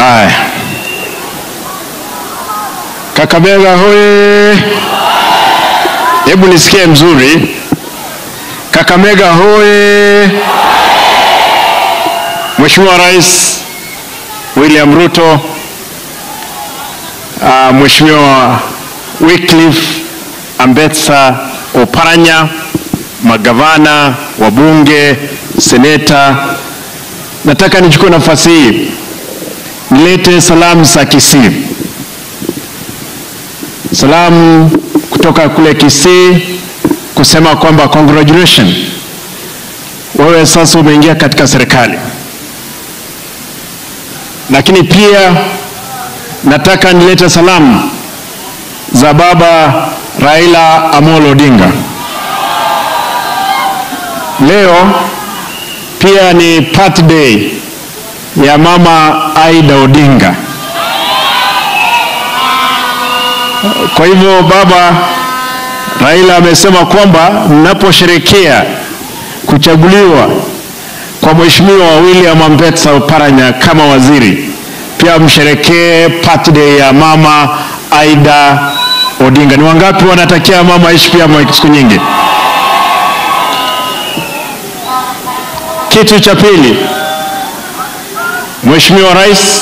Haya, Kakamega hoye! Hebu nisikie mzuri. Kakamega hoye! Mheshimiwa Rais William Ruto, uh, Mheshimiwa Wycliffe Ambetsa Oparanya, magavana, wabunge, seneta, nataka nichukue nafasi hii nilete salamu za Kisii. Salamu kutoka kule Kisii kusema kwamba congratulations, wewe sasa umeingia katika serikali. Lakini pia nataka nilete salamu za baba Raila Amolo Odinga. Leo pia ni birthday ya mama Aida Odinga. Kwa hivyo baba Raila amesema kwamba mnaposherekea kuchaguliwa kwa Mheshimiwa William Ambetsa Oparanya kama waziri, pia msherekee birthday ya mama Aida Odinga. Ni wangapi wanatakia mama aishi pia siku nyingi? Kitu cha pili, Mheshimiwa Rais,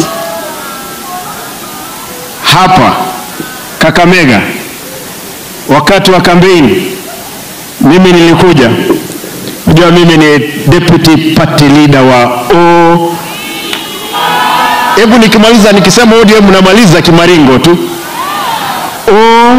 hapa Kakamega wakati wa kampeni mimi nilikuja, unajua mimi ni deputy party leader wa O. Hebu nikimaliza nikisema ODM namaliza kimaringo tu O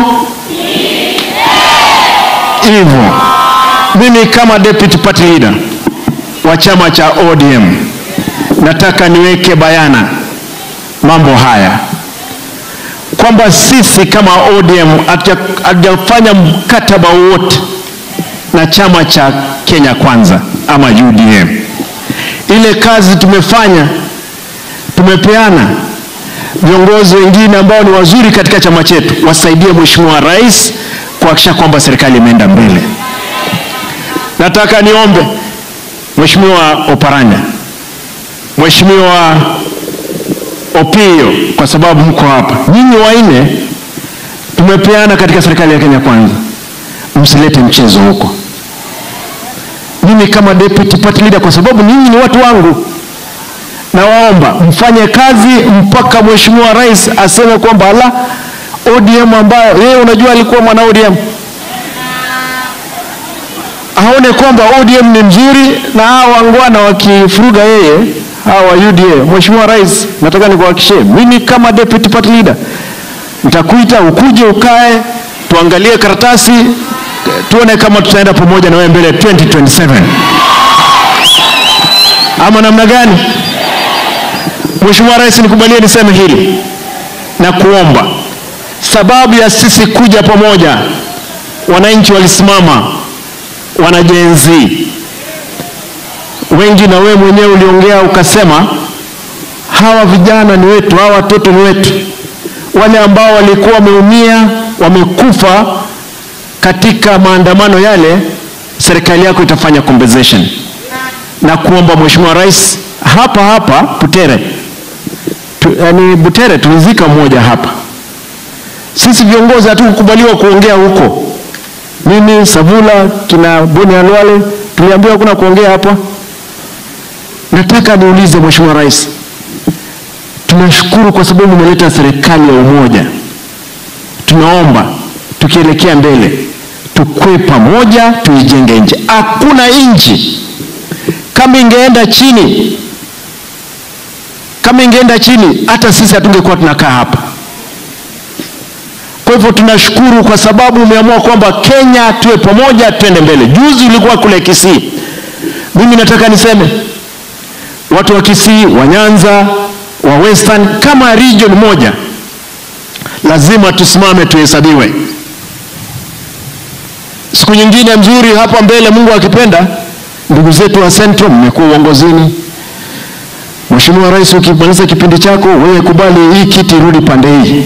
hivyo. Mimi kama deputy party leader wa chama cha ODM nataka niweke bayana mambo haya kwamba sisi kama ODM hatujafanya mkataba wowote na chama cha Kenya Kwanza ama UDM. Ile kazi tumefanya, tumepeana viongozi wengine ambao ni wazuri katika chama chetu wasaidie Mheshimiwa Rais kuhakikisha kwamba serikali imeenda mbele. Nataka niombe Mheshimiwa Oparanya, Mheshimiwa Opio, kwa sababu mko hapa, nyinyi wanne tumepeana katika serikali ya Kenya Kwanza, msilete mchezo huko. Mimi kama deputy party leader, kwa sababu nyinyi ni watu wangu, nawaomba mfanye kazi mpaka Mheshimiwa Rais aseme kwamba ala, ODM ambayo yeye unajua alikuwa mwana ODM aone kwamba ODM ni mzuri na hawa wangwana wakifuruga yeye hawa UDA. Mheshimiwa Rais, nataka nikuhakikishie mimi kama deputy party leader nitakuita ukuje ukae tuangalie karatasi tuone kama tutaenda pamoja na wewe mbele 2027 ama namna gani? Mheshimiwa Rais, nikubalie niseme hili na kuomba, sababu ya sisi kuja pamoja, wananchi walisimama, wanajenzi wengi, na wewe mwenyewe uliongea ukasema, hawa vijana ni wetu, hawa watoto ni wetu, wale ambao walikuwa wameumia, wamekufa katika maandamano yale, serikali yako itafanya compensation na kuomba Mheshimiwa Rais, hapa hapa Butere tu, yani Butere tulizika mmoja hapa. Sisi viongozi hatukukubaliwa kuongea huko. Mimi Savula, kina Boni Alwale tuliambiwa hakuna kuongea hapa. Nataka niulize Mheshimiwa Rais, tunashukuru kwa sababu umeleta serikali ya umoja. Tunaomba tukielekea mbele tukue pamoja, tuijenge nchi. Hakuna nchi kama ingeenda chini, kama ingeenda chini, hata sisi hatungekuwa tunakaa hapa. Kwa hivyo tunashukuru kwa sababu umeamua kwamba Kenya tuwe pamoja, twende mbele. Juzi ulikuwa kule Kisii, mimi nataka niseme watu wa Kisii, wa Nyanza, wa Western, kama region moja, lazima tusimame tuhesabiwe. Siku nyingine mzuri hapa mbele, Mungu akipenda, ndugu zetu wa Central, mmekuwa uongozini. Mheshimiwa Rais, ukimaliza kipindi chako, wewe kubali hii kiti irudi pande hii,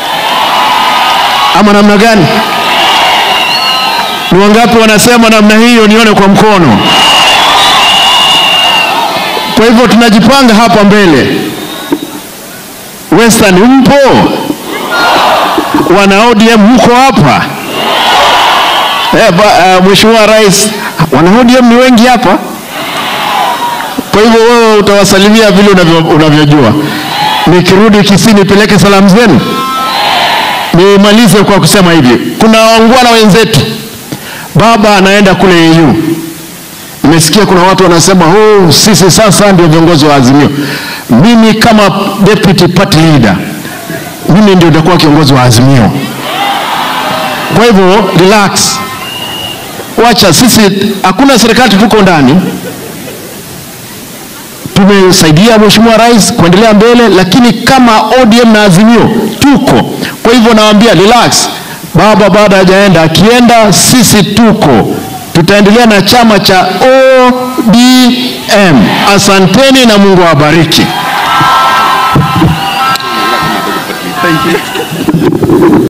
ama namna gani? Ni wangapi wanasema namna hiyo? Nione kwa mkono. Kwa hivyo tunajipanga hapa mbele, Western mpo? Wana ODM mko hapa? Eh, ba- uh, Mheshimiwa Rais, wana ODM ni wengi hapa. Kwa hivyo wewe utawasalimia vile unavyo- unavyojua. Nikirudi Kisii nipeleke salamu zenu. Nimalize kwa kusema hivi, kuna wangwana wenzetu, baba anaenda kule EU. Nimesikia kuna watu wanasema oh, sisi sasa ndio viongozi wa Azimio. Mimi kama deputy party leader, mimi ndio nitakuwa kiongozi wa Azimio. Kwa hivyo relax, wacha sisi, hakuna serikali tuko ndani tumesaidia Mheshimiwa Rais kuendelea mbele, lakini kama ODM na Azimio tuko. Kwa hivyo nawaambia relax, baba baada hajaenda, akienda sisi tuko, tutaendelea na chama cha ODM. Asanteni na Mungu awabariki.